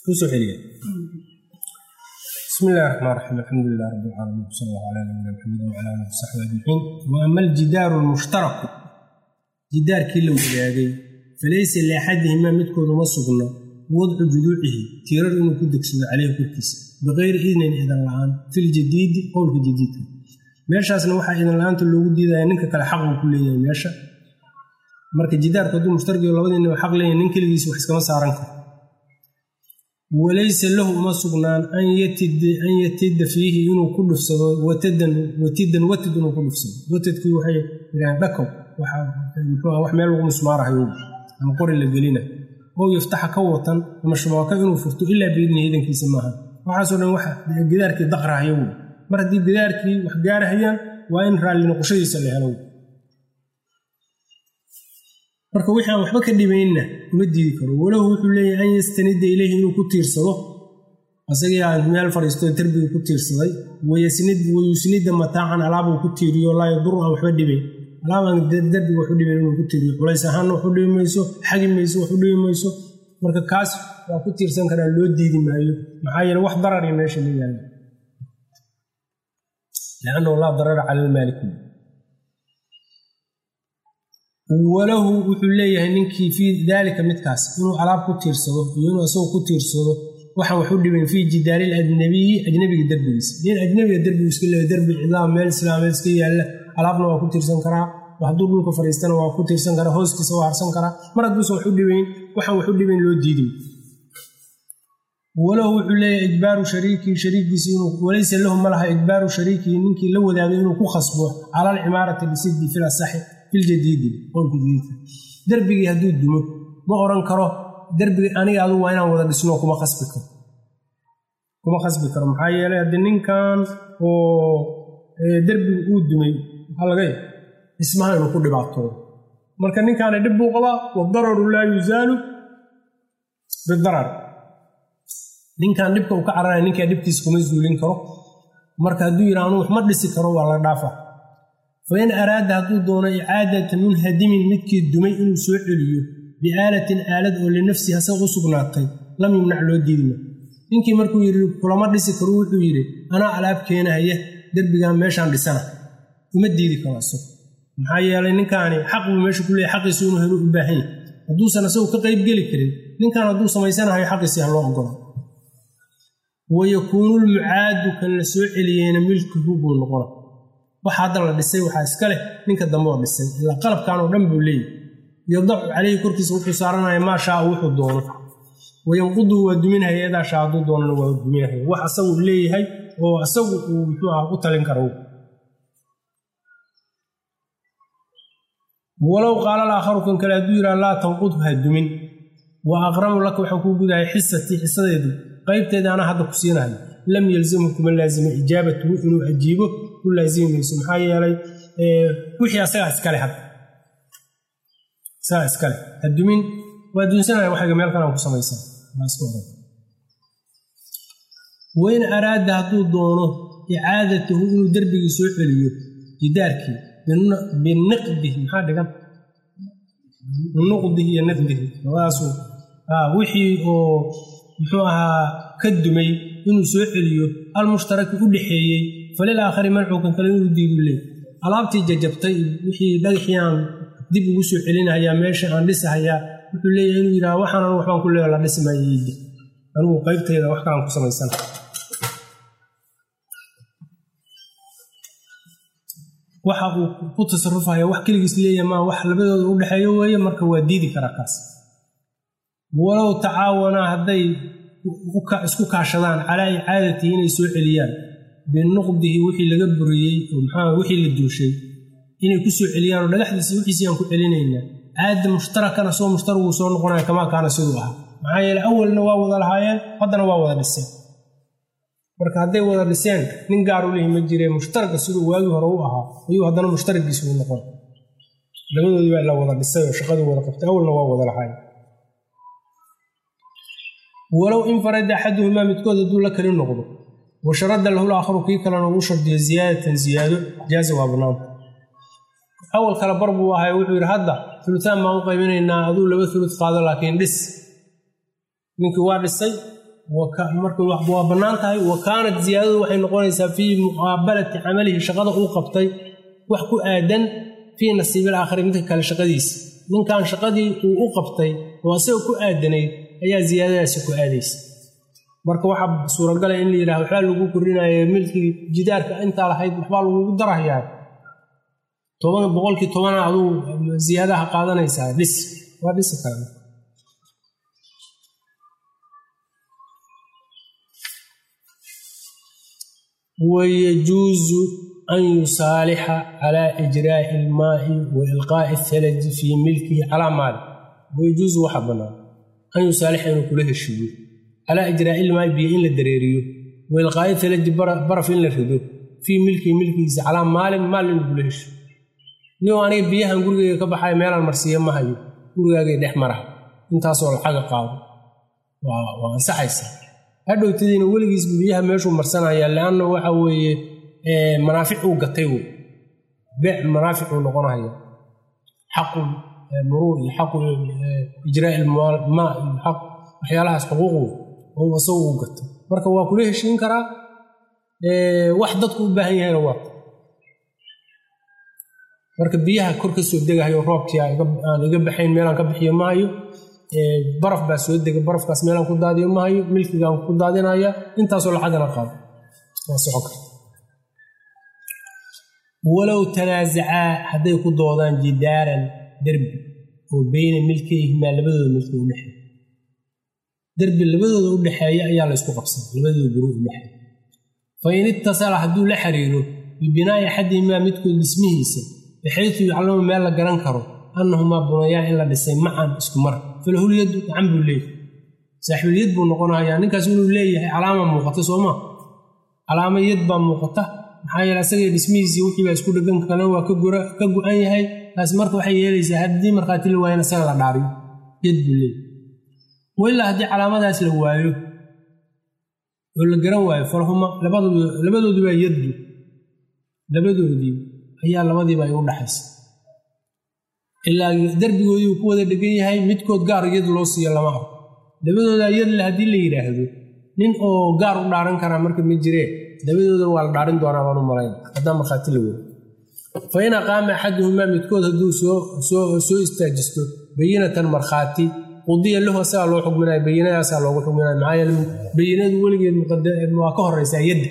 kusoo celiya bismi illahi raxmaan raxiim alxamdu lilah rabbi alcaalamiin sal allahu calaa nabiyina maxamed wacala alihi wasaxbi ajmaciin wa ama aljidaaru almushtaraku jidaarkii la wadaagay falaysa liaxadihimaa midkoodu ma sugna wadcu juduucihi tiirar inuu ku degsado caleyhi korkiisa bikayri idnin idan la-aan filjadiidi qowlka jadiidka meeshaasna waxaa idan la-aanta loogu diidaya ninka kale xaq uu ku leeyahay meesha marka jidaarku hadduu mushtarkiyo labadiinaba xaq leeyahay nin keligiisa wax iskama saaran karo walaysa lahu uma sugnaan an yatida fiihi inuu ku dhufsado watidan watid inuu ku dhufsado watadkii waxay yidhahdeen dhakow wax meel lagu musmaarahayo ama qori la gelina oo yaftaxa ka watan ama shabaaka inuu furto ilaa biidnihi idankiisa maaha waxaasoo dhan wax gidaarkii daqrahayo wey mar haddii gidaarkii wax gaarahayaan waa in raalli noqoshadiisa la helo marka wixii aan waxba ka dhibaynna uma diidi karo walahu wuxuu leeyahay an yastanida ileyhi inuu ku tiirsado asagii aan meel fadhiisto derbiga ku tiirsaday wayusnida mataacan alaabuu ku tiiriyo laa yaduru aan waxba dhibayn alaabaan derbiga waxu dhibayn inuu ku tiiriyo culays ahaanna waxu dhibi mayso xagi mayso waxu dhibi mayso marka kaas waa ku tiirsan karaa loo diidi maayo maxaa yeele wax darari meesha la yaalla liannahu laa darara cala almaaliku walahu wuxuu leeyahay ninkii fii daalika midkaas inuu alaab ku tiirsado iyo inuu isagu ku tiirsado waxaan waxu dhibayn fii jidaari ajnabiyi ajnabiga derbigiisa nin ajnabiga derbigu iska leeya derbi cidaam meel islaameed iska yaalla alaabna waa ku tiirsan karaa hadduu dhulka fadhiistana waa ku tiirsan karaa hooskiisa waa harsan karaa mar hadduusan waxu dhibayn waxaan waxu dhibayn loo diiday walahu wuxuu leeyahay ijbaaru shariikii shariikiisi inuu walaysa lahu ma laha ijbaaru shariikii ninkii la wadaagay inuu ku khasbo cala alcimaarati bisiddi fil asaxi filjadiidi qowlka jadiidka derbigii hadduu dumo ma oran karo derbigi aniga adu waa inaan wada dhisno kuma khasbi karo kuma khasbi karo maxaa yeelay haddii ninkan oo derbiga uu dumay maxaa laga ya dhismaha inuu ku dhibaatoodo marka ninkaana dhib buu qabaa wadararu laa yuzaalu bidarar ninkan dhibka uu ka cararaya ninkaa dhibkiisa kuma zuulin karo marka hadduu yidha anuu wax ma dhisi karo waa la dhaafa fain araada hadduu doono icaadata munhadimin midkii dumay inuu soo celiyo biaalatin aalad oo linafsihi asaga u sugnaatay lam yumnac loo diidma ninkii markuu yidhi kulama dhisi karo wuxuu yidhi anaa alaab keenahaya derbigan meeshaan dhisana uma diidi karo asagu maxaa yeelay ninkaani xaq buu meesha ku leeyahy xaqiisu inuu helo u baahan yahy hadduusan asagu ka qaybgeli karin ninkan hadduu samaysanahayo xaqiisii ha loo ogola wayakuunu lmucaadu kan la soo celiyeyna milkihu buu noqona waxa hadda la dhisay waxaa iska leh ninka dambe oo dhisay ilaa qalabkan oo dhan buu leeyahy yadacu caleyhi korkiisa wuxuu saaranaya maa shaa wuxuu doono wayanquduhu waa duminahaya edaa shaa hadduu doonana waa duminahaya wax asagu leeyahay oo asagu uu muxuu ah u talin karo walow qaala alaakharu kan kale hadduu yidhaha laa tanqudhu ha dumin wa aqramu laka waxaan kuu gudahay xisatii xisadeedu qaybteeda anaa hadda ku siinahayo lam yalzamhu kuma laazima ijaabatuhu inuu ajiibo ku laazimi mayso maxaa yeelay wixii asagaa iskale hadda isagaa iskale hadumin waa duunsanaya waxayga meel kalaan ku samaysan wain araada hadduu doono icaadatahu inuu derbigii soo celiyo jidaarkii biniqdihi maxaa dhigan nuqdihi iyo niqdihi labadaasu wixii oo muxuu ahaa ka dumay inuu soo celiyo almushtaraki u dhexeeyey falil aakhari mancuukan kale inuu diidu leey alaabtii jajabtay wixii dhagaxiiaan dib ugu soo celinahayaa meesha aan dhisahayaa wuxuu leeyahay inuu yidhaha waxaanan waxbaan ku leeya la dhismayeydi anigu qaybtayda wax kalaan ku samaysan waxa uu ku tasarufaya wax keligiis leeyahay maa wax labadooda u dhexeeyo weeye marka waa diidi karaa kaas walow tacaawanaa hadday isku kaashadaan calaa icaadatihi inay soo celiyaan binuqdihi wixii laga buriyey oo maxaa wixii la duushay inay ku soo celiyaan oo dhagaxdiisi wixiisii aan ku celinaynaa caada mushtarakana soo mushtaraguu soo noqonaya kamaa kaana siduu ahaa maxaa yeele awalna waa wada lahaayeen haddana waa wada dhiseen marka hadday wada dhiseen nin gaar u lehi ma jiree mushtaraka siduu waagii hore u ahaa ayuu haddana mushtaragiisi u noqon labadoodii baa la wada dhisay oo shaqadii wada qabtay awalna waa wada lahaayeen walow infarada axaduhumaa midkood hadduu la kali noqdo wa sharada lahu laakharu kii kalena uu shardiyo ziyaadatan ziyaado jaaza waa banaanta awal kale bar buu ahay wuxuu yidhi hadda ulutaan baan u qaybinaynaa aduu laba ulud qaado laakiin dhis ninkii waa dhisay marka waa bannaan tahay wa kaanat ziyaadadu waxay noqonaysaa fii muqaabalati camalihi shaqada uu qabtay wax ku aadan fii nasiibil aakhari midka kale shaqadiisa ninkan shaqadii uu u qabtay oo asaga ku aadanayd ayaa ziyaadadaasi ku aadaysa marka waxaa suuragala in la yidhaha waxbaa lagu korinaya milkii jidaarka intaa lahayd waxbaa lagugu darahayaa toban boqolkii tobana aduu ziyaadaha qaadanaysaa dhis waa dhisi kara wayajuusu an yusaalixa calaa ijraa'i ilmaa'i wa ilqaa'i athalaji fii milkihi calaa maali wayajuusu waxaa bannaan an yusaalixa inuu kula heshiiyo calaa ijraa'i ilmaa'i biyo in la dareeriyo wa ilqaa'i thalaji baraf in la rido fii milkihi milkigiisa calaa maalin maal inuu kula heshiyo niyow aniga biyahan gurigeyga ka baxaya meelaan marsiiya ma hayo gurigaagay dhex maraha intaasoo lacaga qaado waa ansaxaysa hadhowtadiina weligiis biyaha meeshuu marsanaya leanna waxa weeye manaafic uu gatay wey beec manaaficuu noqonaya xaqu muruur iyo xaqu ijraa ilmaa iyo xaq waxyaalahaas xuquuqu oo isagu uu gatay marka waa kula heshiin karaa wax dadku u baahan yahayna waa marka biyaha kor ka soo degahayo roobkii aan iga baxayn meelaan ka bixiyo maayo baraf baa soo dega barafkaas meelaan ku daadiyo mahayo milkigaan ku daadinaya intaasoo lacagana qaado waa socon karta walow tanaasacaa hadday ku doodaan jidaaran derbi oo beyna milkayhimaa labadooda milki u dhexeeya derbi labadooda u dhexeeya ayaa laysku qabsan labadooda guri u dhexeeya fa in ittasala hadduu la xiriiro bibinaa'i axadihimaa midkood dhismihiisa baxaytu yaclamu meel la garan karo annahumaa bunayaan in la dhisay macan isku mar falahulyaddu gacan buu leeyahay saaxiibulyad buu noqonayaa ninkaas inuu leeyahay calaama muuqata sooma calaama yad baa muuqata maxaa yeele asagay dhismihiisii wixii baa isku dhegan kalena waa ka go-an yahay taas marka waxay yeelaysaa haddii markhaati la waayana isaga la dhaariyo yad buu leeyahay wailaa haddii calaamadaas la waayo oo la garan waayo falhuma labadoodii baa yaddu labadoodii ayaa labadiiba ay u dhaxaysa ilaa derbigoodii uu ku wada dhegan yahay midkood gaar yad loo siiyo lama arko labadooda yadle haddii la yidhaahdo nin oo gaar u dhaaran karaa marka ma jiree labadooda waa la dhaarin doonaa baan u malayn haddaan markhaati la weyn fa in aqaama axaduhumaa midkood hadduu soo istaajisto bayinatan markhaati qudiya lahu asagaa loo xugminaya bayinadaasaa loogu xugminaya maxaa yeele bayinadu weligeed waa ka horeysaa yadda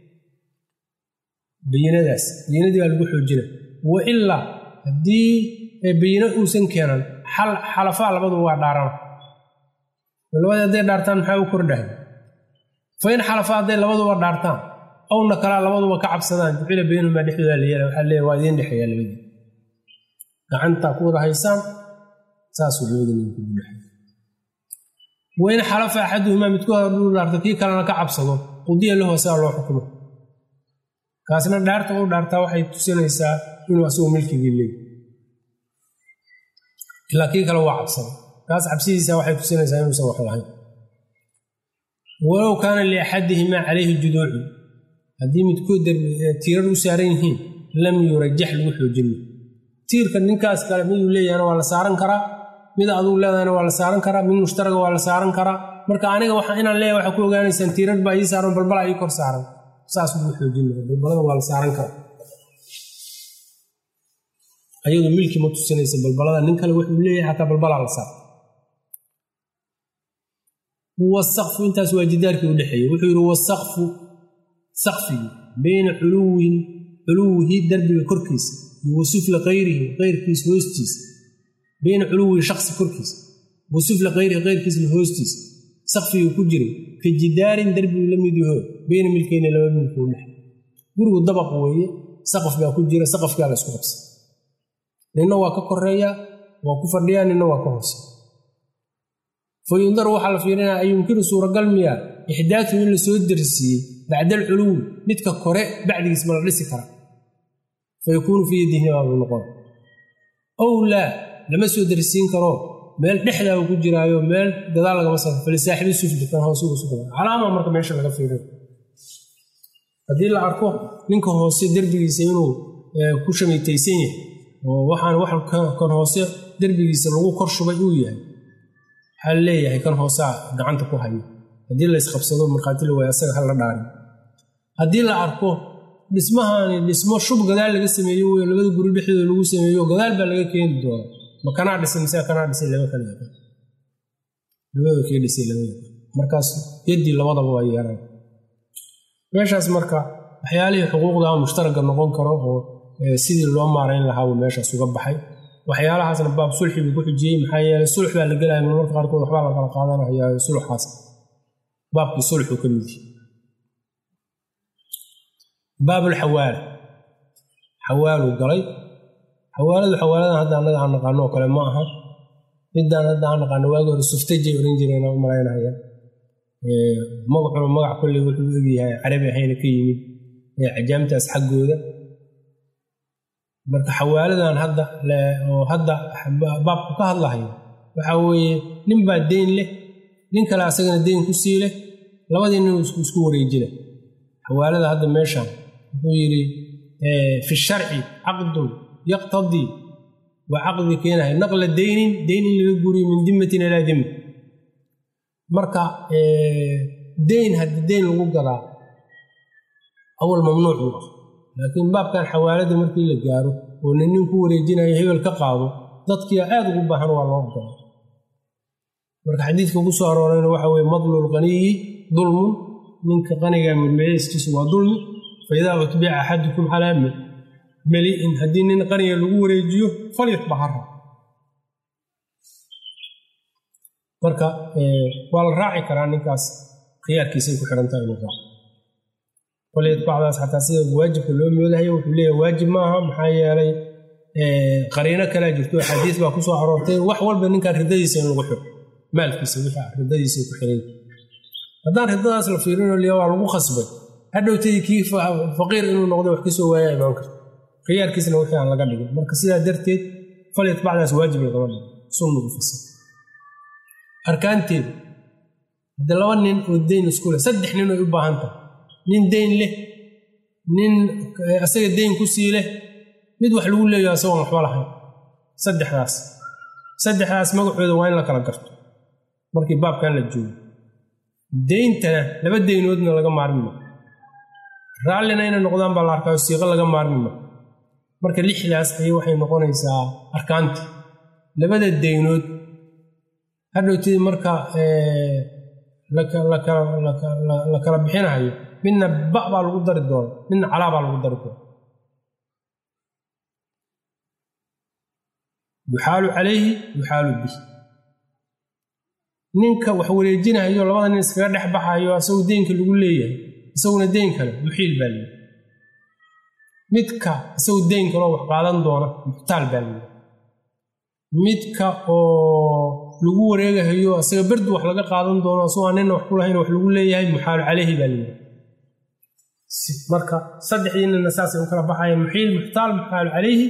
bayinadaas bayinadii baa lagu xoojina wa ilaa haddii bayino uusan keenan xalafaa labaduba waa dhaarana labadii hadday dhaartaan maxaa u kordhahay fa in xalafaa hadday labaduba dhaartaan owna kalaa labaduba ka cabsadaan jucila baynahumaa dhexdooda la yeela waxaa leeya waa idiin dhexeeya labadii gacantaa ku wada haysaan saasuu labadii ninku udhexeeya wa in xalafa axaduhumaa midkood hadduu dhaarto kii kalena ka cabsado qudiya lahu asagaa loo xukumo kaasna dhaarta u dhaartaa waxay tusinaysaa inuu asagu milkigii leeyahy ilaa kii kale waa cabsaday kaas cabsidiisa waxay tusinaysaa inuusan wax lahayn walow kaana liaxadihimaa calayhi juduucu haddii midkood tiirar u saaran yihiin lam yurajax lagu xoojinma tiirka ninkaas kale miduu leeyahana waa la saaran karaa mid aduu leedahana waa la saaran karaa mid mushtaraga waa la saaran karaa marka aniga inaan leeyahay waxaa ku ogaanaysaan tiirar baa ii saaran balbalaa ii kor saaran saas lagu xoojin mara balbalada waa la saaran karaa ayadu milki ma tusinaysa balbalada nin kale wuxuu leeyahay xataa balbalaa la saara wasaqfu intaas waa jidaarkii u dhexeeyey wuxuu yidhi wasaqfu saqfigi bayna culuwin culuwihi darbiga korkiisa iyo wa sufla kayrihi keyrkiisa hoostiisa bayna culuwihi shaksi korkiisa wa sufla kayrihi keyrkiisna hoostiisa saqfigii ku jiray ka jidaarin darbigu la mid yaho bayna milkeyna laba milki u dhexe gurigu dabaq weeye saqaf baa ku jira saqafkaa la isku qabsa ninna waa ka koreeya waa ku fadhiyaa ninna waa ka hoose fa yundaru waxaa la fiirinaya an yumkinu suuragal miya ixdaatu in la soo darsiiyey bacda alculuwi midka kore bacdigiis ma la dhisi kara fa yakuunu fii yadihi baabu noqon ow laa lama soo darsiin karo meel dhexdaa uu ku jiraayo meel gadaal lagama sa falisaaxibi sufli kan hoose ugu sugan calaama marka meesha laga fiiriyo haddii la arko ninka hoose derbigiisa inuu ku shamitaysan yahay oo waxaan wax kan hoose derbigiisa lagu kor shubay uu yahay waxaa leeyahay kan hoosea gacanta ku hayo haddii la isqabsado markhaati la waaya asaga hala dhaarin haddii la arko dhismahani dhismo shub gadaal laga sameeyo wey labada guri dhexdooda lagu sameeyo gadaal baa laga keeni doona ma kanaa dhisay mise kanaa dhisay lama kala yaqaan labada kee dhisay lama yaqaan markaas yaddii labadaba waa yeelaan meeshaas marka waxyaalihii xuquuqda mushtaraga noqon karo oo sidii loo maarayn lahaa buu meeshaas uga baxay waxyaalahaasna baab sulxi buu ku xujiyey maxaa yeeley sulx baa la gelaya marmarka qaarkood waxbaa la kala qaadanaya sulxaas baabkii sulxu ka mid yahay baabulxawaala xawaaluu galay xawaaladu xawaaladan hadda annaga aan naqaano oo kale ma aha midaan hadda aan naqaano waagi hore suftajay oran jireen u malaynaya magacuna magac kolley wuxuu u egyahay carabi ahayna ka yimid cajaamtaas xaggooda marka xawaaladan hadda oo hadda baabku ka hadlahayo waxaa weeye nin baa deyn leh nin kale asagana deyn ku sii leh labadii nin isku wareejina xawaalada hadda meeshaan wuxuu yidhi fi sharci caqdun yaqtadii waa caqdi keenahay naqla deynin deyn in laga guriyo min dimatin ilaa dima marka deyn haddii deyn lagu gadaa awal mamnuuc buu ah laakiin baabkan xawaalada markii la gaaro oo nin nin ku wareejinayo hebel ka qaado dadkiia aad ugu baahan waa loo ogolaa marka xadiidka ku soo aroorayna waxa weye madlul qaniyi dulmun ninka qaniga mulmeyeyskiisu waa dulmi fa idaa utbica axadukum calaa meli'in haddii nin qaniga lagu wareejiyo falyatbac hara marka waa la raaci karaa ninkaas khiyaarkiisay ku xirantaha inuu raaco falyatbacdaas xataa sida waajibka loo moodahayo wuxuu leeyahay waajib maaha maxaa yeelay qariino kalea jirto axaadiis baa ku soo aroortay wax walba ninkaan ridadiisa in lagu xiro maalkiisa wixii ridadiisa ku xiray haddaan ridadaas la fiirinoo liya waa lagu khasbay hadhowtadii kii faqiir inuu noqdo wax kasoo waaya imaan karto khiyaarkiisna wixii aan laga dhigin marka sidaa darteed falyatbacdaas waajib lagama dhigo sunna u fasir arkaanteedu haddii laba nin oo deyn isku leh saddex nin ay u baahan tahay nin deyn leh nin asaga deyn ku sii leh mid wax lagu leeyaho asagoon waxba lahayn saddexdaas saddexdaas magacooda waa in la kala garto markii baabkan la joogo deyntana laba deynoodna laga maarmi ma raallina inay noqdaan baa la arkaayo siiqo laga maarmi ma marka lixdaas ayay waxay noqonaysaa arkaanti labada deynood hadhowtidii marka la kala bixinahayo midna ba baa lagu dari doona midna calaa baa lagu dari doona yuxaalu calayhi yuxaalu bih ninka wax wareejinahayo labada nin iskaga dhex baxayo asagu deynka lagu leeyahay isaguna deyn kale muxiil baa leeyahy midka isagu deyn kaloo wax qaadan doona muxtaal baa leeyahy midka oo lagu wareegahayo asaga berdu wax laga qaadan doono asagoo aan nina wax ku lahayn wax lagu leeyahay muxaalu calayhi baa leeyahay marka saddexdii nina saasay u kala baxayeen muxiil muxtaal muxaalu calayhi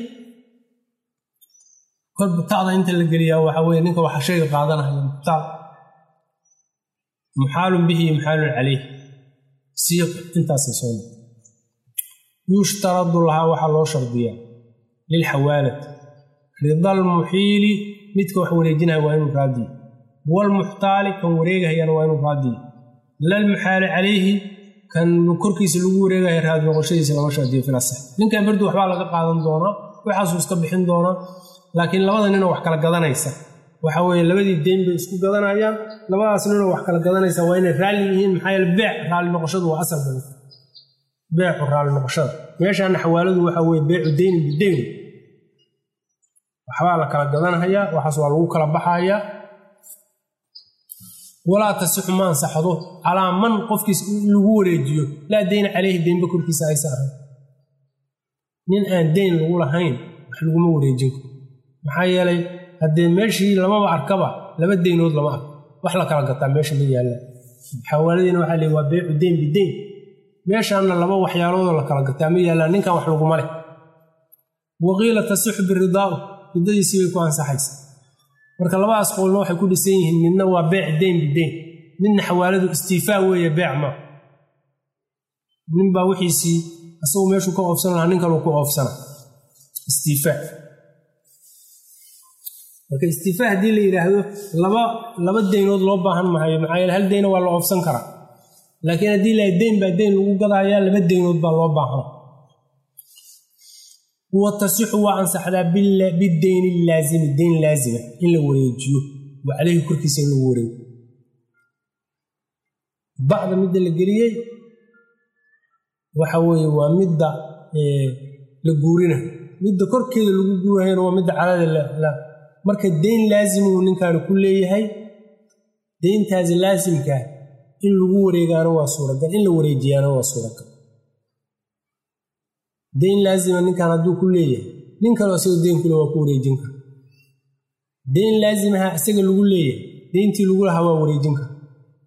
kolba ta'da inta la geliyaa waxa weye ninka waxa shayga qaadanahaya muxtaal muxaalun bihi iyo muxaalun calayh siiq intaasay soo noqo yushtaradu lahaa waxaa loo shardiyaa lilxawaalati ridal muxiili midka wax wareejinaya waa inuu raadiyo walmuxtaali kan wareegahayana waa inuu raadiyo lalmuxaali calayhi kan korkiisa lagu wareegaya raadi noqoshadiisa lama shardiyo filasax ninkan berdu waxbaa laga qaadan doonaa waxaasuu iska bixin doonaa laakiin labada ninoo wax kala gadanaysa waxa weye labadii deyn bay isku gadanayaan labadaas ninoo wax kala gadanaysa waa inay raalli yihiin maxaa yeele beec raalli noqoshadu waa asal badan beecu raalli noqoshada meeshaana xawaaladu waxa weye beecu deynin bideyn waxbaa la kala gadanhayaa waxaas waa lagu kala baxayaa walaa tasixu ma ansaxdo calaa man qofkiis in lagu wareejiyo laa deyna caleyhi deynba korkiisa aysa ahayn nin aan deyn lagu lahayn wax laguma wareejin karo maxaa yeelay haddee meeshii lamaba arkaba laba deynood lama arko wax la kala gataa meesha ma yaallaan xawaaladiina waxaa leey waa beecu deyn bideyn meeshaanna laba waxyaaloodoo la kala gataa ma yaallaan ninkan wax laguma leh waqiila tasixu biridaau riddadiisii bay ku ansaxaysa marka labadaas qowlna waxay ku dhisan yihiin midna waa beec deyn bideyn midna xawaaladu istiifaa weeye beec ma ninbaa wixiisii asagu meeshuu ka oofsan lahaa nin kaluu ku oofsana istiifaa marka istifaa haddii la yidhaahdo laba laba deynood loo baahan mahayo maxaa yeele hal deyna waa la oofsan karaa laakiin haddii la deyn baa deyn lagu gadayaa laba deynood baa loo baahan wa tasixu waa ansaxdaa bideyni laazimi deyn laazima in la wareejiyo wa caleyhi korkiisa in lagu wareeyo bacda midda la geliyey waxa weeye waa midda la guurina midda korkeeda lagu guurahayna waa midda calada marka deyn laazimuu ninkaani ku leeyahay deyntaasi laasimkaa in lagu wareegaana waa suuragal in la wareejiyaana waa suuragal deyn laazima ninkan hadduu ku leeyahay nin kaleo isaga deyn kule waa ku wareejin kara deyn laazimaha isaga lagu leeyahay deyntii lagu lahaa waa wareejin kara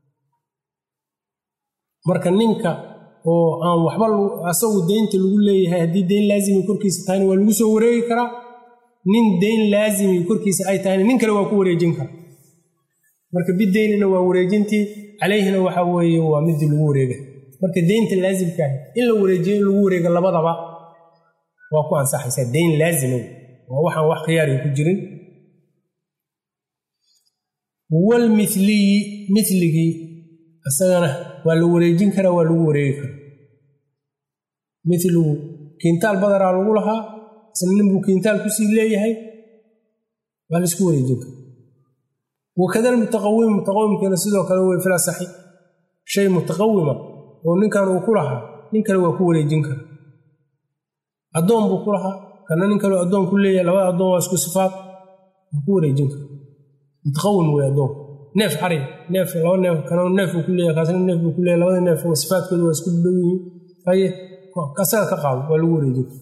marka ninka oo aan waxba asagu deynta lagu leeyahay haddii deyn laazimi korkiisa tahayna waa lagu soo wareegi karaa nin deyn laazimi korkiisa ay tahayna nin kale waa ku wareejin kara marka bideynina waa wareejintii calayhina waxa weeye waa midii lagu wareega marka deynta laazimkaah in la wareejiyo in lagu wareego labadaba waa ku ansaxaysaa deyn laazima waa waxaan wax khiyaari ku jirin walmiliyi miligii isagana waa la wareejin karaa waa lagu wareegi karaa miligu kiintaal badaraa lagu lahaa isna ninbuu kiintaal kusii leeyahay waa laisku wareejin kara wakada mutaqawim mutaqawimkiina sidoo kale wey fil asaxi shay mutaqawima oo ninkan uu ku lahaa nin kale waa ku wareejin kara addoon buu ku lahaa kana nin kaleo addoon ku leeyahay labada addoon waa isku sifaad waa ku wareejin kara mutaqawim wey addoonku neef cari neef laba neef kana neef buu ku leeyahay kaasna neef buu ku leeyahay labada neef sifaadkoodu waa isku dhow yihiin haye asaga ka qaado waa lagu wareejin kara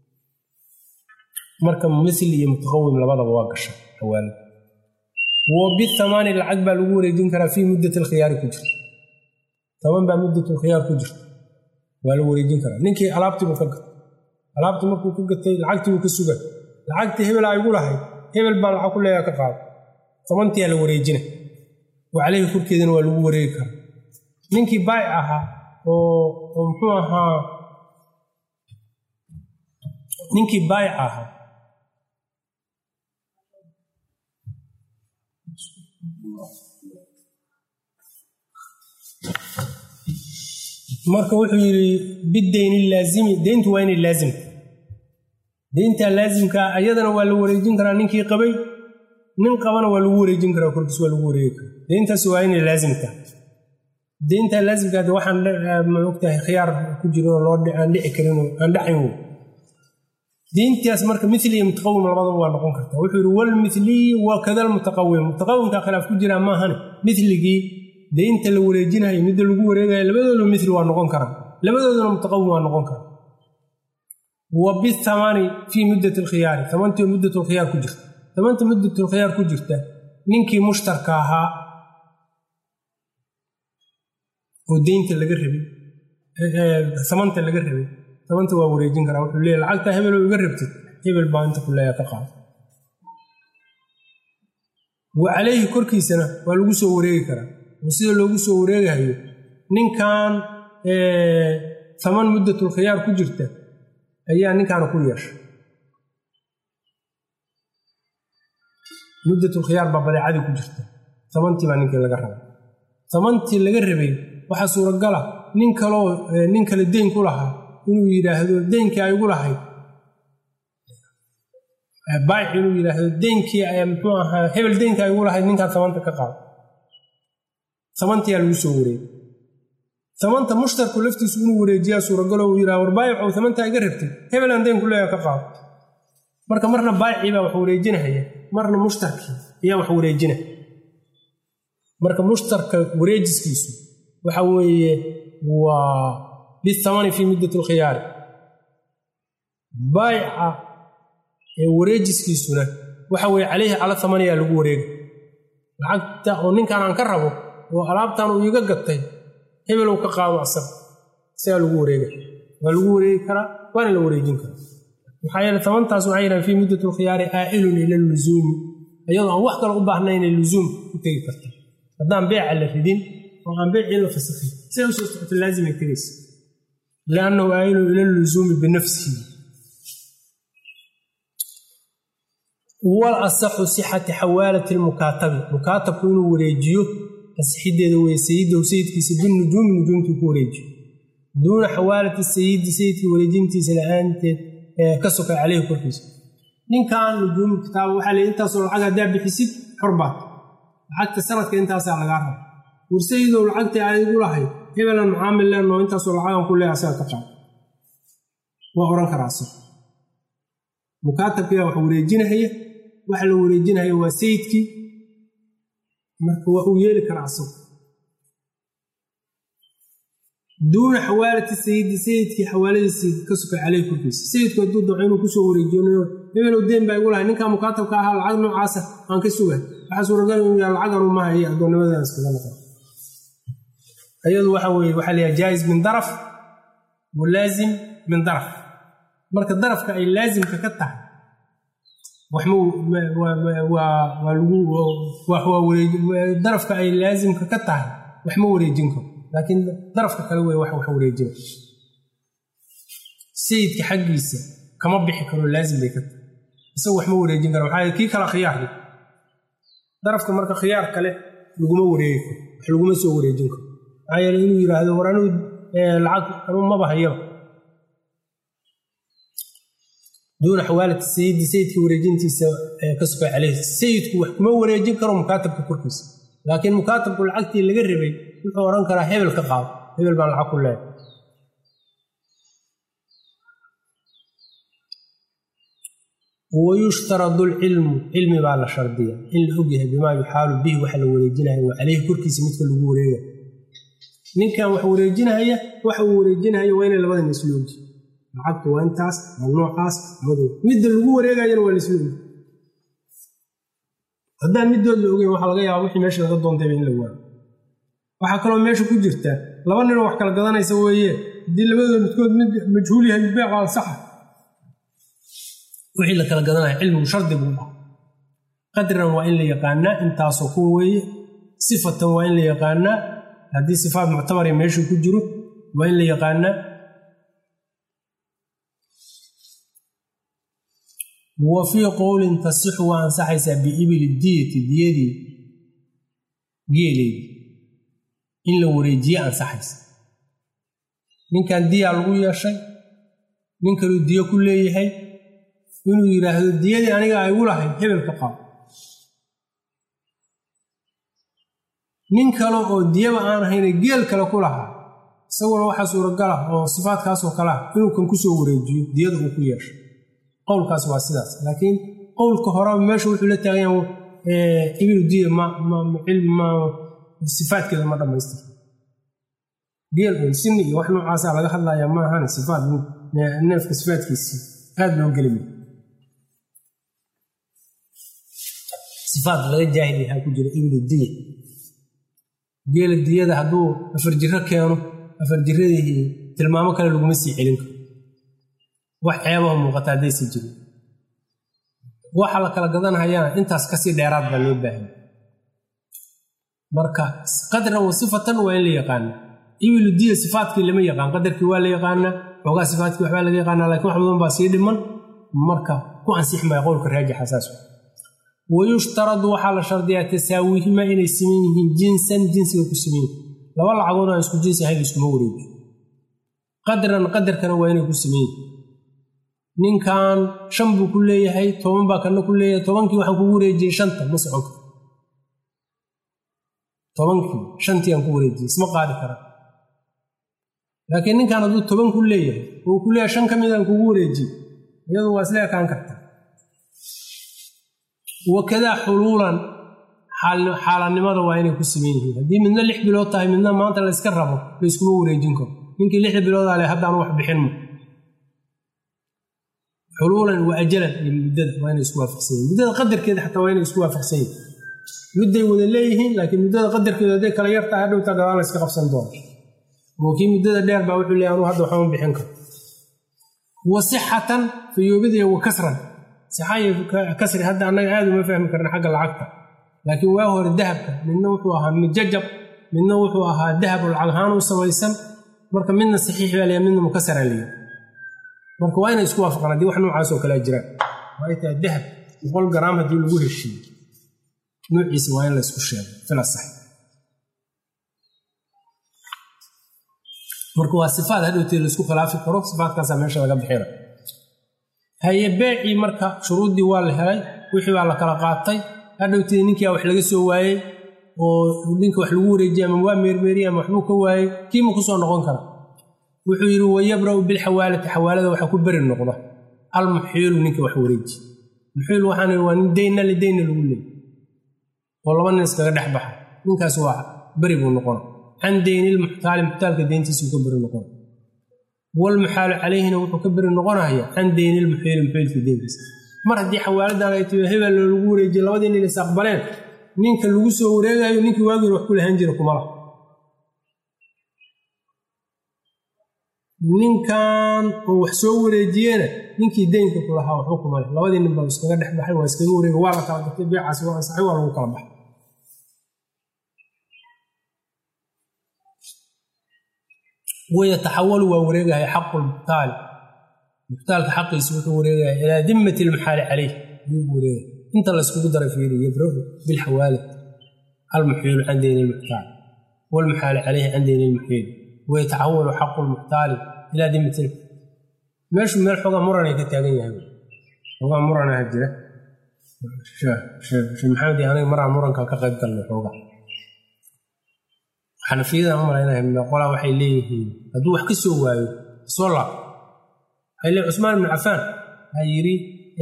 marka mithli iyo mutaqawim labadaba waa gasha xawaalid wa bithamaani lacag baa lagu wareejin karaa fii muddati alkhiyaari ku jirta taban baa muddatlkhiyaar ku jirta waa la wareejin karaa ninkii alaabtiibuu ka gatay alaabtii markuu ka gatay lacagtiibuu ka suga lacagtii hebelaa igu lahayd hebel baa lacag ku leeyaa ka qaado tabantiyaa la wareejina wa caleyhi korkeedana waa lagu wareegi karaa ninkii baayic ahaa oo muxuu ahaa ninkii baayic ahaa marka wuxuu yidhi bideyni laazimi deyntu waa inay laazimta deyntaa laazimkaa ayadana waa la wareejin karaa ninkii qabay nin qabana waa lagu wareejin karaa korkiis waa lagu wareegi karaa deyntaas waa inay laazimtaa deyntaa laazimkaa de waxaan maogtahay khiyaar ku jiro oo aan dhici karin aan dhacayn wey deyntaas marka mili iyo mutaqawim labadaba waa noqon kartaa wuxuu yidhi walmiliyi wa kada lmutaqawim mutaqawimkaa khilaaf ku jiraa maahane miligii deynta la wareejinayo midda lagu wareegayo labadooda mili waa noqon karaa labadooduna mutaqawim waa noqon karaa wa bithamani fii muddat alkhiyaari tamantii muddat lkhiyaar ku jirta tamanta muddat lkhiyaar ku jirta ninkii mushtarka ahaa oo deynta laga rabay samanta laga rabay tamanta waa wareejin karaa wuxuu leeyahy lacagtaa hebeloo iga rabtid hebel baa inta ku leeya ka qaada wa calayhi korkiisana waa lagu soo wareegi karaa oo sida loogu soo wareegahayo ninkan taman muddatulkhiyaar ku jirta ayaa ninkaana ku yeesha muddatulkhiyaar baa badeecadii ku jirta tamantii baa ninkii laga rabay tamantii laga rabay waxaa suuragala nin kaloo nin kale deyn ku lahaa inuu yidhaahdo deynkii ay igu lahayd baayic inuu yidhaahdo deynkii muxuu ahaa hebel deynkii ay igu lahayd ninkaan tamanta ka qaado tamantiyaa lagu soo wareegay tamanta mushtarku laftiisu inuu wareejiyaa suuragalo uu yidhaha war baayicow tamantaa iga rabtay hebelaan deyn ku leeya ka qaado marka marna baayicii baa wax wareejinahaya marna mushtarkii ayaa wax wareejina marka mushtarka wareejiskiisu waxa weeye waa bithamani fii muddat alkhiyaari baayica ee wareejiskiisuna waxa weeye calayhi cala thamaniyaa lagu wareega lacagta oo ninkan aan ka rabo oo alaabtan uu iiga gatay hebelow ka qaado asaga isagaa lagu wareega waa lagu wareegi karaa waana la wareejin karaa maxaa yeele tabantaas waxay yidhahan fii muddat alkhiyaari aa'ilun ila luzuumi iyadoo aan wax kale u baahnayn inay luzuum ku tegi karta haddaan beeca la ridin oo aan beecii la fasakhin siday usoo socota laazimay tegaysa liannahu aa'ilun ila luzuumi binafsihi wal asaxu sixati xawaalati lmukaatabi mukaatabku inuu wareejiyo asixideeda weye sayidahu sayidkiisa binujuumi nujuumtii ku wareejiyo duuna xawaalati sayidi sayidka wareejintiisa la-aanteed ee ka soka caleyhi korkiisa ninkan nujuumi kitaaba waxaa leey intaasoo lacag haddaa bixisid xorbaad lacagta sanadka intaasaa lagaa raba war sayidow lacagtii adigu lahayd hebelan macaamil leenoo intaasoo lacagan ku leeya asaga ka qaad waa ohan karaa asag mukaatabkiyaa wax wareejinahaya waxa la wareejinahaya waa sayidkii marka waa uu yeeli karaa asagu duuna xawaalati sayidi sayidkii xawaaladiisii ka suka caleyh korkiisa sayidku hadduu daco inuu kusoo wareejiyo hebelow deen baa igu lahay ninkaa mukaatabka ahaa lacag noocaasa aan ka suga waxaa suuragal inuu yaha lacaganu maaha iyo addoonnimadan iskaga noqon ayadu waxa weye waxaa layaha jaais min daraf wa laazim min daraf marka darafka ay laasimka ka tahay darafka ay laasimka ka tahay wax ma wareejin karo laakiin darafka kale wey wax wareejina sayidka xaggiisa kama bixi karo laazim bay ka tahay isaga wax ma wareejin kara waxaa kii kala khiyaar darafka marka khiyaar kale laguma wareegi karo wax laguma soo wareejin karo maxaa yeele inuu yidhaahdo war anuu lacag anuu maba hayaba duuna xawaalati sayidi sayidka wareejintiisa ka suka caleyh sayidku wax kuma wareejin karo mukaatabka korkiisa laakiin mukaatabku lacagtii laga rabay wuxuu odhan karaa hebel ka qaado hebel baan lacag ku leehay wayushtaradu lcilmu cilmi baa la shardiya in la ogyahay bimaa yuxaalu bihi waxa la wareejinaya wa caleyhi korkiisa midka lagu wareegaya ninkan wax wareejinahaya waxa uu wareejinahaya waa inay labadana isla ogyi lacagtu waa intaas waa noocaas madow midda lagu wareegayana waa laisla ogi haddaan middood la ogeyn waxaa laga yaaba wixii meesha laga doontayba in la waayo waxaa kaloo meesha ku jirta laba ninoo wax kala gadanaysa weeye haddii labadooda midkood mid majhuul yahay beeca ansaxa wixii la kala gadanaya cilmigu shardi buu dhaha qadran waa in la yaqaanaa intaasoo kuwa weeye sifatan waa in la yaqaanaa haddii sifaat muctabari meeshu ku jiro waa in la yaqaanaa wa fii qowlin tasixu waa ansaxaysaa biibili diyati diyadii geeleedii in la wareejiye ansaxaysa ninkan diyaa lagu yeeshay nin kaluu diyo ku leeyahay inuu yidhaahdo diyadii aniga ay gu lahayd hebel ka qaado nin kale oo diyaba aan ahayna geel kale ku lahaa isaguna waxaa suuragal ah oo sifaadkaasoo kale ah inuu kan kusoo wareejiyo diyada uu ku yeeshay qowlkaas waa sidaas laakiin qowlka horeba meesha wuxuu la taagayan ibilu diya sifaadkeeda ma dhammaystir geel un sini iyo wax noocaasa laga hadlaya ma ahan sifaad neefka sifaadkiisii aad loo gelima sifaad laga jaahil yahaa ku jira ibilu diya geela diyada hadduu afar jiro keeno afar jiradii tilmaamo kale laguma sii celin karo wax ceebaha muuqata haddaysi jirin waxa la kala gadanhayana intaas kasii dheeraad baa loo baahanya marka qadran wa sifatan waa in la yaqaana ibilu diya sifaadkii lama yaqaan qadarkii waa la yaqaanaa xoogaa sifaadkii waxbaa laga yaqaana lakin wax badan baa sii dhiman marka ku ansix maya qowlka raajixa saas wayushtaradu waxaa la shardiyaa tasaawihima inay siman yihiin jinsan jinsiga ku siman yihin laba lacagood aan isku jinsi ahayn iskuma wareejiyo qadran qadarkana waa inay ku siman yihin ninkan shan buu ku leeyahay toban baa kana ku leeyahay tobankii waxaan kugu wareejiyey shanta ma socon karo tobankii shantii aan ku wareejiyey isma qaadi karaa laakiin ninkan hadduu toban ku leeyahay oo ku leeyahay shan ka mid aan kugu wareejiyey iyadu waa isla ekaan karta wakadaa xuluulan xaalanimada waa inay ku siman yihiin haddii midna lix bilood tahay midna maanta la yska rabo la yskuma wareejin karo ninkii lixda biloodaa le haddaan wax bixinmo xuluulan wa ajalan iyo muddada waa inay isku waafaqsan yihin muddada qadarkeeda xataa waa inay isku waafaqsan yihin mudday wada leeyihiin laakiin muddada qadarkeeda hadday kala yar tahay hadhowta gadaal la yska qabsan doona oo kii muddada dheer baa wuxuu leeyahy anuu hadda waxama bixin karo wa sixatan fayoobidaya wa kasran sixayo kasri hadda annaga aad uma fahmi karna xagga lacagta laakiin waa hore dahabka midna wuxuu ahaa mijajab midna wuxuu ahaa dahab oo lacag ahaan u samaysan marka midna saxiix baa leeyahay midna mukasara leeyahay marka waa inay isku waafaqaan haddii wax noocaas oo kalea jiraan waa ay tahay dahab boqol garaam haddii lagu heshiiyo nuuciisa waa in la isku sheego filasax marka waa sifaad hadhowtee laisku khilaafi karo sifaadkaasaa meesha laga bixina haye beecii marka shuruuddii waa la helay wixii baa la kala qaatay hadhowtee ninkia wax laga soo waayey oo ninka wax lagu wareejiyey ama waa meermeeriye ama waxbuu ka waayey kiima ku soo noqon kara wuxuu yidhi wayabra'u bilxawaalati xawaalada waxaa ku beri noqda almuxiilu ninka wax wareeji muxiil waxaan waa nin deyna lideyna lagu leeyay oo laba nin iskaga dhex baxa ninkaas waa beri buu noqona can deynilmuxtaali muxtaalka deyntiisuu ka beri noqona walmuxaalu calayhina wuxuu ka beri noqonaya can deynilmuxiili muxiilka deyntiisa mar haddii xawaaladan ay tahay hebel lagu wareejiye labadii nin is aqbaleen ninka lagu soo wareegayo ninkii waagiin wax ku lahaan jira kumala ninkan oo wax soo wareejiyena ninkii deynka ku lahaa waxba kuma leh labadii nin baa iskaga dhex baxay waa iskaga wareega waa la kala gatay beecaas waa ansaxay waa lagu kala baxay wayataxawalu waa wareegaya xaqu lmuxtaali muxtaalka xaqiisa wuxuu wareegaya ilaa dimmati lmuxaali caleyh ayuu wareegaya inta la iskugu daray fiiri yabrahu bilxawaalid almuxiilu can deyni lmuxtaal walmuxaali caleyhi can deyni lmuxiil wayataxawalu xaqu lmuxtaali ilaa dimmati meeshu meel xoogaa muranay ka taagan yahay xoogaa muranaha jira sheekh maxamed iyo aniga maraa muranka ka qayb galnay xoogaa xanafiyada u malaynaya qolaa waxay leeyihiin hadduu wax ka soo waayo soo laab waxay leeyihin cusmaan ibnu cafaan waxaa yidhi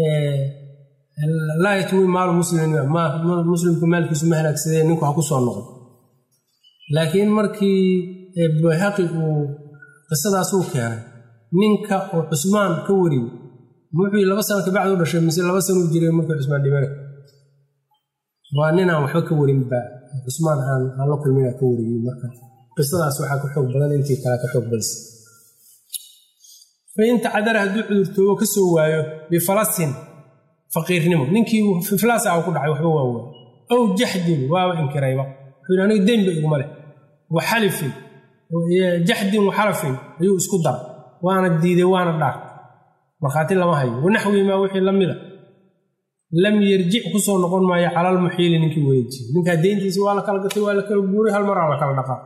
laa yatwi maalu muslimin muslimku maalkiisu ma halaagsadee ninku ha ku soo noqon laakiin markii bayhaqi uu qisadaasuu keenay ninka oo cusmaan ka wariyey wuxuu laba sano kabacdi u dhashay mise laba sano u jiray markii cusmaan dhimana waa ninaan waxba ka warinba cusmaan aan aan la kulmina ka wariyey marka qisadaas waxaa ka xoog badan intii kale ka xoog badisa fain tacdara hadduu cudurtoobo ka soo waayo bifalasin faqiirnimo ninkii fiflaas ah ku dhacay waxba waa waay ow jaxdin waaba inkirayba wuxuu yidhi aniga deynba iguma leh wa xalifin jaxdin wa xalafin ayuu isku daray waana diiday waana dhaartay markhaati lama hayo wanaxwii maa wixii la mida lam yarjic ku soo noqon maayo calalmuxiili ninkii wareejiye ninkaa deyntiisa waa la kala gatay waa la kala guuray hal maraa la kala dhaqaa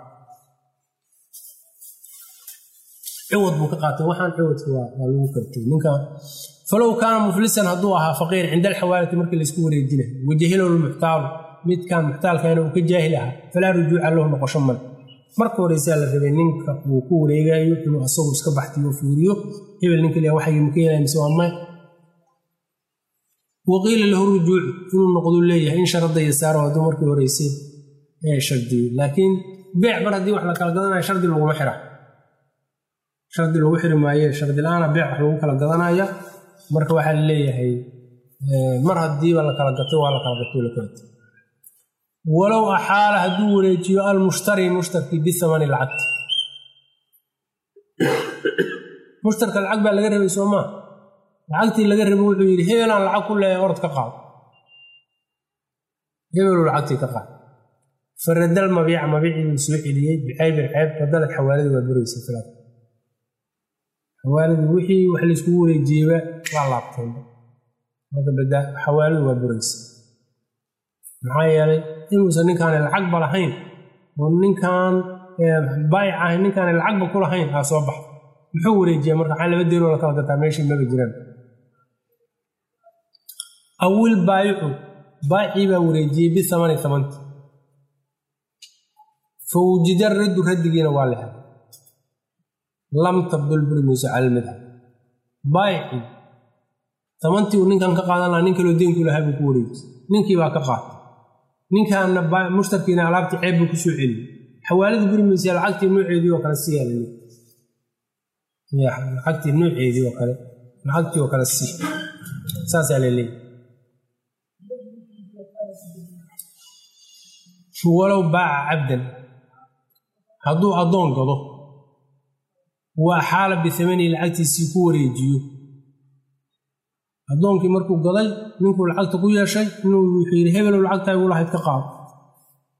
ciwad buu ka qaatay waxaan ciwadka waa lagu kartay ninka falow kaana muflisan hadduu ahaa faqiir cinda alxawaalati markii laysku wareejinay wajahilow lmuxtaalu midkan muxtaalkana uu ka jaahil ahaa falaa rujuuca lahu noqosho male marka horeysaa la rabay ninka uu ku wareegayo inuu asagu iska baxtiyo fiiriyo hebel ninka le waxay maka yeelaya mise waa may waqiila lahu rujuucu inuu noqduu leeyahay in sharada yasaaro hadduu markii horeysay ee shardiyey laakiin beec mar haddii wax la kala gadanayo shardi laguma xira shardi lagu xiri maaye shardi la-aana beec wax lagu kala gadanaya marka waxaa la leeyahay mar haddiiba la kala gatay waa la kala gatay la kalatay walow axaala hadduu wareejiyo almushtari mushtarkii bihamani lacagti mushtarka lacag baa laga rabay soo maa lacagtii laga rabay wuxuu yidhi hebelaan lacag ku leeyahay orod ka qaado hebeluu lacagtii ka qaado faradal mabiica mabiicii soo celiyey bicaybin ceeb badalad xawaaladii waa buraysa filaad xawaaladii wixii wax layskugu wareejiyeyba waa laabteen marka bada xawaaladu waa buraysa maxaa yeelay inuusan ninkaani lacagba lahayn oo ninkan baayic ahay ninkaani lacagba ku lahayn aa soo baxa muxuu wareejiyaa marka waxaa laba deeloo la kala gataa meeshii maba jiraan awil baayicu baayicii baa wareejiyey bihamani tamanti fa wujida raddu raddigiina waa la helay lam tabdul buri mayso cala almadhab baayicii tamantii uu ninkan ka qaadan lahaa nin kaloo deenku lahaa buu ku wareejiyey ninkii baa ka qaatay ninkaana mushtarkiina alaabtii ceeb buu ku soo celiyey xawaaladii buri maysa lacagtii nooceedii oo kale si yaalay lacagtii nooceedii oo kale lacagtii oo kale si saasaa la leeyahy walow baaca cabdan hadduu addoon gado waa xaala bihamanii lacagtiisii ku wareejiyo addoonkii markuu gaday ninkuu lacagta ku yeeshay inuu wuxuu yidhi hebelow lacagtaa igu lahayd ka qaado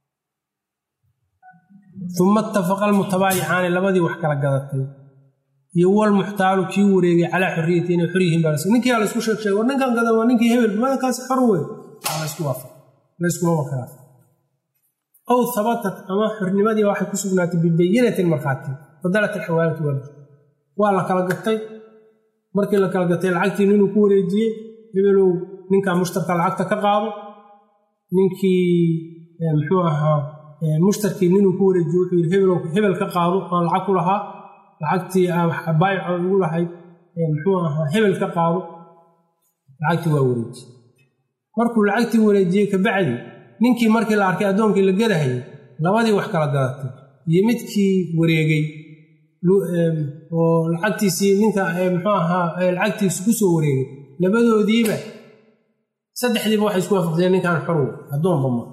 uma ittafaqa almutabaayicaani labadii wax kala gadatay iyo walmuxtaalu kii wareegay calaa xorriyati inay xor yihiin baa ninkii la isku sheeg sheeg war ninkan gadan waa ninkii hebel madakaas xor wey laysku waafaq layskuma wakaraa aw habatat ama xornimadii waxay ku sugnaatay bibayinatin markhaati fadalat alxawaalatu wal waa la kala gatay markii la kala gatay lacagtii ninuu ku wareejiyey hebelow ninkaa mushtarka lacagta ka qaado ninkii muxuu ahaa mushtarkii ninuu ku wareejiye wuxuu yidhi hebelow hebel ka qaado aan lacag ku lahaa lacagtii baayico ugu lahayd muxuu ahaa hebel ka qaado lacagtii waa wareejiye markuu lacagtii wareejiyey kabacdi ninkii markii la arkay addoonkii la gadahayay labadii wax kala gadatay iyo midkii wareegay oo lacagtiisii ninka muxuu ahaa lacagtiisi ku soo wareegay labadoodiiba saddexdiiba waxay isku waafaqseen ninkaan xorw addoonba ma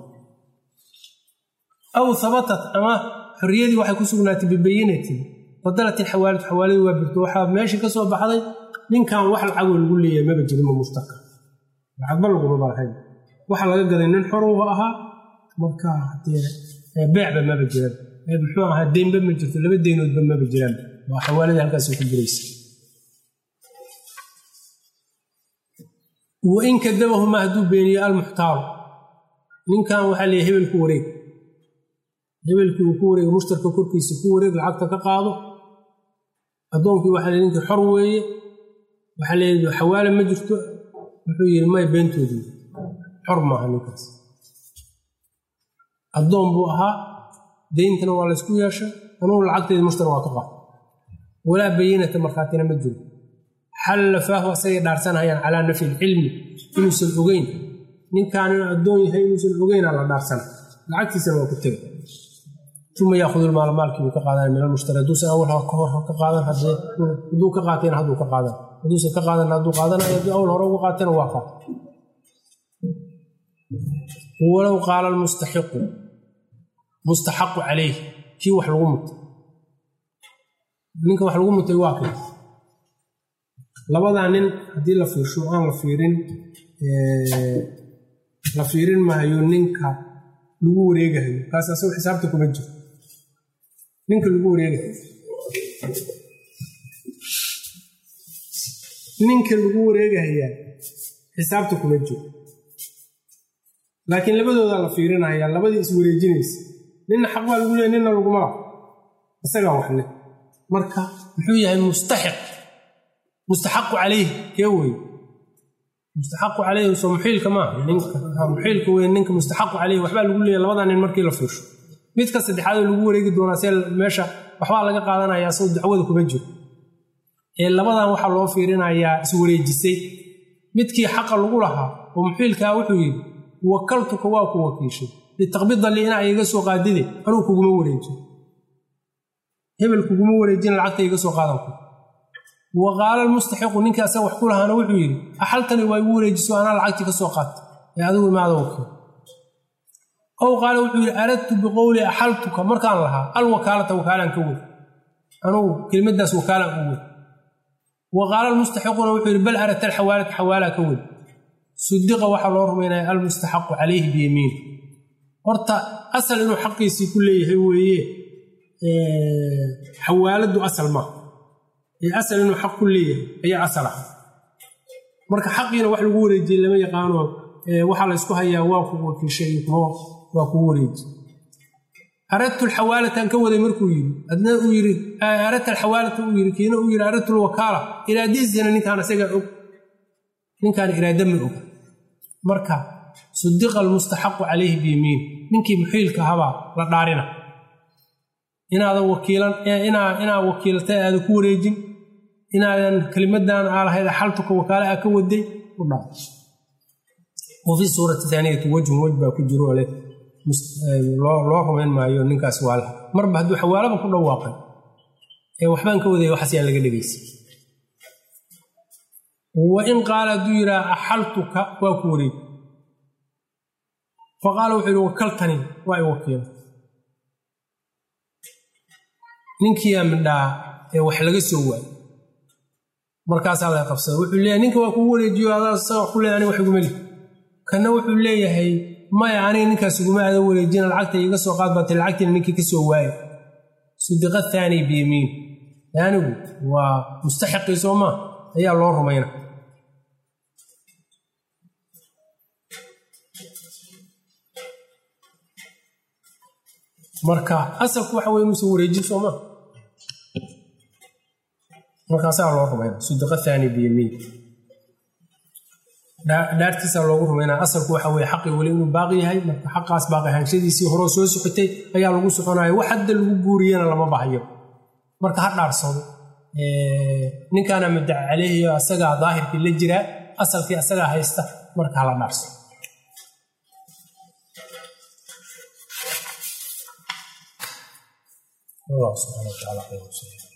aw habatat ama xorriyadii waxay ku sugnaatay bibayinatin fadalat ilxawaalatu xawaaladii waa birto waxaa meeshii ka soo baxday ninkan wax lacagoo lagu leeyahay maba jirinba mushtaka lacagba lagumaba lahayn waxa laga gaday nin xor uu ahaa marka beecba maba jiran muxuu ahaa deynba ma jirto laba deynoodba maba jiraan waa xawaaladii halkaas ku jiraysa wain kadabahuma hadduu beeniyo almuxtaaru ninkan waxaa leeyahy hebelku wareeg hebelkii uu ku wareega mushtarka korkiisa ku wareeg lacagta ka qaado addoonkii waxaa le ninkii xor weeye waxaa leeyahy xawaala ma jirto wuxuu yidhi may beentoodii xor maaha ninkaas addoon buu ahaa deyntana waa laysku yeeshay anugu lacagteedi mushtar waa ka qaad walaa bayinata markhaatina ma jiro xalla faahu asagay dhaarsanayaan calaa nafyi ilcilmi inuusan ogeyn ninkaan inuu addoon yahay inuusan ogeynaa la dhaarsana lacagtiisana waa ku tega uma yaakudulmaala maalkii buu ka qaadan min almushtari hadduusan awal ka hor ka qaadan hadduu ka qaatayna hadduu ka qaadan hadduusan ka qaadan hadduu qaadanayo hadduu awal hore uga qaatayna waa qaat walow qaala almustaxiqu mustaxaqu calayh kii wax lagu mutay ninka wax lagu mutay waa kay labadaa nin haddii la fiirsho aan la fiirin la fiirin maayo ninka lagu wareegahayo kaas asago xisaabta kuma jiro ninka lagu wareegahayo ninka lagu wareegahayaa xisaabta kuma jiro laakiin labadoodaa la fiirinayaa labadii is wareejinaysa ninna xaq baa lagu leeya ninna laguma laha isagaa waxle marka muxuu yahay mustaxiq mustaxaqu calayh kee wey mustaxaqu calayh soo muxiilka maaha ninka muxiilka wey ninka mustaxaqu calayh waxbaa lagu leeya labadaa nin markii la fiirsho midka saddexaadoo lagu wareegi doonaa see meesha waxbaa laga qaadanayaa soo dacwada kuma jiro ee labadan waxaa loo fiirinayaa iswareejisay midkii xaqa lagu lahaa oo muxiilkaa wuxuu yidhi wakaltuka waa ku wakiishay litaqbida li inaa iga soo qaadide anuu kuguma wareejin hebel kuguma wareejin lacagta iga soo qaadanku wa qaala almustaxiqu ninkii asaga wax ku lahaana wuxuu yidhi axaltani waa igu wareejiso anaa lacagtii ka soo qaata ee adigu imaada wakiil ow qaala wuxuu yidhi aradtu biqowli axaltuka markaan lahaa alwakaalata wakaalaan ka wey anugu kelimadaas wakaalaan u wey wa qaala almustaxiquna wuxuu yidhi bal aradta alxawaalata xawaalaa ka wey sudiqa waxaa loo rumaynaya almustaxaqu calayhi biyamiin horta asal inuu xaqiisii ku leeyahay weeye xawaaladdu asal maaha ee asal inuu xaq ku leeyahay ayaa asal ah marka xaqiina wax lagu wareejiyey lama yaqaano waxaa laysku hayaa waa ku wakiishay waa kugu wareeji aradtu alxawaalatan ka waday markuu yidhi adna uu yidhi aradta alxawaalata uu yidhi kiina uu yidhi aradtu lwakaala iraadadiisana ninkaan isagaa og ninkaan iraada ma og marka sudiqa almustaxaqu calayhi biyamiin ninkii muxiilka ahabaa la dhaarina inaadan wakiilan inaa wakiilatay aadan ku wareejin inaadan kelimadan aa lahayd xaltuka wakaale aa ka waday u dhaa wa fi suurati aaniyati wejhun wej baa ku jiro leh loo rumayn maayo ninkaas waa laha marba hadduu xawaalaba ku dhawaaqay ee waxbaan ka wadaya waxaas yaan laga dhegaysa wain qaala hadduu yidhaha axaltuka waa ku wareeg faqaala wuxuu yidhi wakaltani waa i wakiila ninkiyaa midhaa ee wax laga soo waayo markaasaa laga qabsada wuxuu leeyahay ninka waa kugu wareejiyo adaa isaga ku leeyahay aniga wax iguma lihi kanna wuxuu leeyahay maya aniga ninkaas iguma aada wareejina lacagta iga soo qaad baatay lacagtiina ninkii ka soo waayo sudiqa thaani biyamiin aanigu waa mustaxiqii soo maa ayaa loo rumayna marka asalku waxa wey inuusan wareejin soo maa markaasaa loo rumayna sudaqa thaani biyamiin dhaartiisa loogu rumaynaa asalku waxa weye xaqii weli inuu baaqi yahay marka xaqaas baaqi ahaanshadiisii horeo soo socotay ayaa lagu soconayo wax hadda lagu guuriyana lama baxyo marka ha dhaarsado ninkaana muddaca caleyhiyo asagaa daahirkii la jiraa asalkii asagaa haysta marka hala dhaarsado allah subxana wa taala